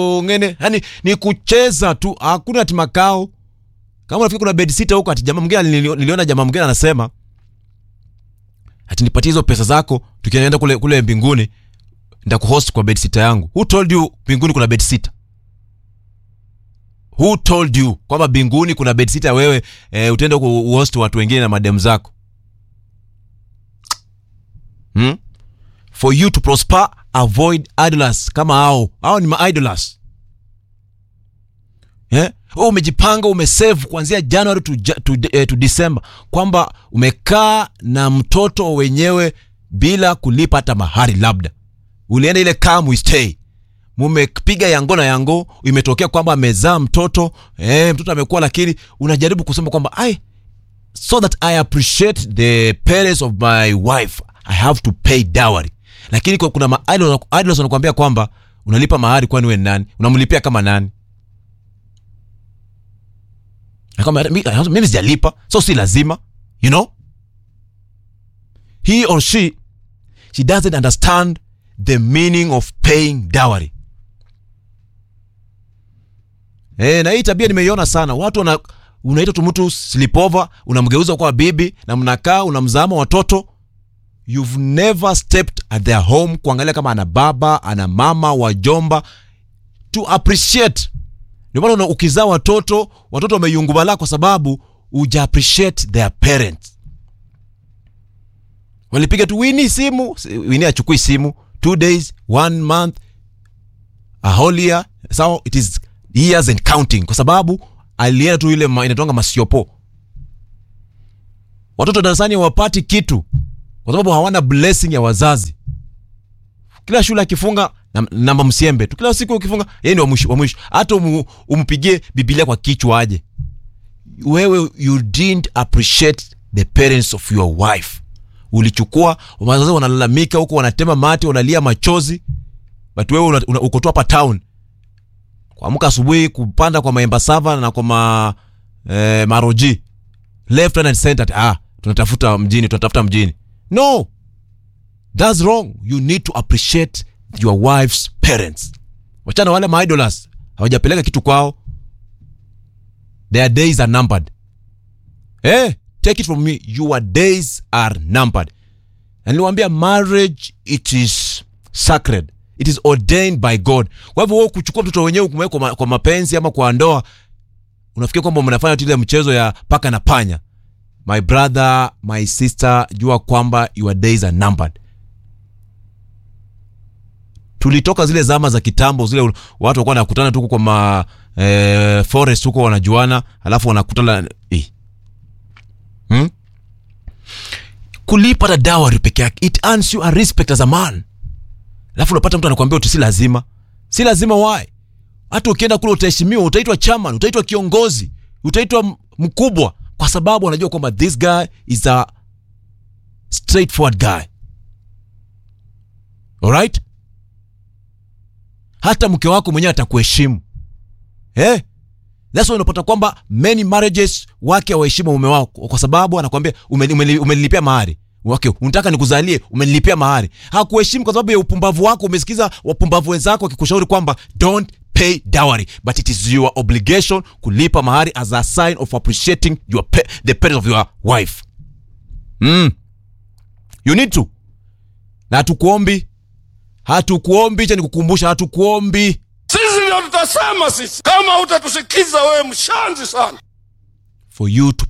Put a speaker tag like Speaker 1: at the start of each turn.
Speaker 1: ngene yani ni kucheza tu hakuna ati makao kama unafikiri kuna bed sitter huko ati jamaa mwingine nilio- niliona jamaa mwingine anasema ati nipatie hizo pesa zako tukienda kule kule mbinguni nitakuhost kwa bed sitter yangu who told you mbinguni kuna bed sitter who told you kwamba mbinguni kuna bed sitter wewe eh, utaenda kuhost watu wengine na madem zako hmm? for you to prosper avoid idlers kama hao hao ni maidlers yeah? Wewe umejipanga umesave kuanzia january to, Ja- to, eh, to december kwamba umekaa na mtoto wenyewe bila kulipa hata mahari labda ulienda ile kaa muistay mumepiga yango na yango imetokea kwamba amezaa mtoto eh, mtoto amekuwa lakini unajaribu kusema kwamba ai so that i appreciate the parents of my wife i have to pay dowry lakini kwa- kuna ma- idols idols wanakuambia kwamba unalipa mahari kwani we ni nani unamlipia kama nani Na kwamba, "Mi- mimi sijalipa so si lazima you know he or she she doesn't understand the meaning of paying dowry Eh, na hii tabia nimeiona sana. Watu wana unaita tu mtu sleepover, unamgeuza kwa bibi na mnakaa unamzama watoto. You've never stepped at their home kuangalia kama ana baba, ana mama, wajomba to appreciate. Ndio maana una- ukizaa watoto, watoto wameyungubala kwa sababu uja appreciate their parents. Walipiga tu Wini simu, Wini achukui simu, two days, one month, a whole year so it is years and counting kwa sababu alienda tu ile ma- inatonga masiopo watoto darasani hawapati kitu kwa sababu hawana blessing ya wazazi kila shule akifunga nam- namba msiembe tu kila siku ukifunga yeye ndio wa mwisho wa mwisho hata umu, umpigie bibilia kwa kichwa aje wewe you didn't appreciate the parents of your wife ulichukua wazazi wanalalamika huko wanatema mate wanalia machozi but wewe una- una- uko tu hapa town kuamka asubuhi kupanda kwa maemba sava na kwa ma, eh, maroji left right and center ati, ah tunatafuta mjini tunatafuta mjini no that's wrong you need to appreciate your wife's parents wachana wale maidolas hawajapeleka kitu kwao their days are numbered eh take it from me your days are numbered na niliwaambia marriage it is sacred it is ordained by god kwa hivyo wewe kuchukua mtoto wenyewe kumweka kwa, ma, kwa mapenzi ama kwa ndoa unafikiri kwamba mnafanya tu ile mchezo ya paka na panya my brother my sister jua kwamba your days are numbered tulitoka zile zama za kitambo zile watu walikuwa wanakutana tu kwa ma eh, forest huko wanajuana alafu wanakutana eh. hmm? kulipa hata dowry peke yake it earns you a respect as a man alafu unapata mtu anakuambia uti si lazima si lazima why hata ukienda kule utaheshimiwa utaitwa chairman utaitwa kiongozi utaitwa m- mkubwa kwa sababu anajua kwamba this guy is a straightforward guy alright hata mke wako mwenyewe atakuheshimu eh? That's why unapata kwamba many marriages wake hawaheshimu mume wako kwa sababu anakwambia umeni- umeni- umenilipia mahari okay, unataka nikuzalie umenilipia mahari hakuheshimu kwa sababu ya upumbavu wako umesikiza wapumbavu wenzako wakikushauri kwamba don't pay dowry but it is your obligation kulipa mahari as a sign of appreciating your pa the parents of your wife mm. you need to na hatukuombi hatukuombi cha nikukumbusha hatukuombi
Speaker 2: Sisi ndio tutasema sisi, kama utatusikiza wewe mshanzi sana.
Speaker 1: for you to